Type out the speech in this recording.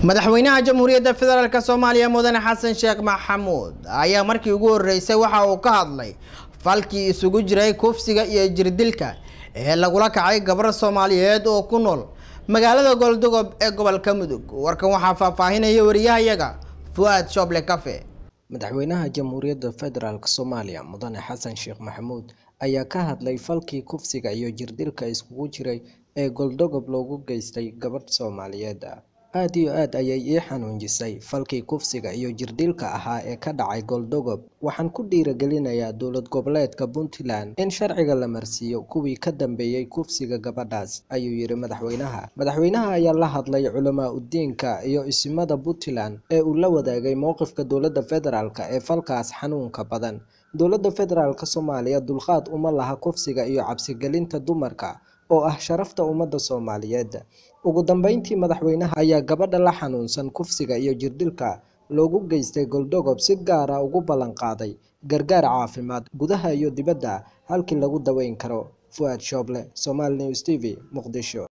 madaxweynaha jamhuuriyadda federaalk soomaaliya mudane xasan sheekh maxamuud ayaa markii ugu horeysay waxa uu ka hadlay falkii isugu jiray kufsiga iyo jirdilka ee lagula kacay gabar soomaaliyeed oo ku nool magaalada goldogob ee gobolka mudug warkan waxaa faahfaahinaya wariyahayaga fu-aad shooble cafe madaxweynaha jamhuuriyadda federaalk soomaaliya mudane xasan sheekh maxamuud ayaa ka hadlay falkii kufsiga iyo jirdilka iskugu jiray ee goldogob loogu geystay gabadh soomaaliyeed aada iyo aad ayay ii xanuunjisay falkii kufsiga iyo jirdilka ahaa ee ka dhacay goldogob waxaan ku dhiiragelinayaa dowlad goboleedka puntland in sharciga la marsiiyo kuwii ka dambeeyey kufsiga gabadhaas ayuu yidhi madaxweynaha madaxweynaha ayaa la hadlay culamaa udiinka iyo isimada puntland ee uu la wadaagay mowqifka dowladda federaalk ee falkaas xanuunka badan dowladda federaalk soomaaliya dulqaad uma laha kufsiga iyo cabsigelinta dumarka oo ah sharafta ummadda soomaaliyeed ugu dambeyntii madaxweynaha ayaa gabadha la xanuunsan kufsiga iyo jirdilka loogu geystay goldogob si gaara ugu ballan qaaday gargaar caafimaad gudaha iyo dibadda halkii lagu daweyn karo fu-aad shooble somaali news t v muqdisho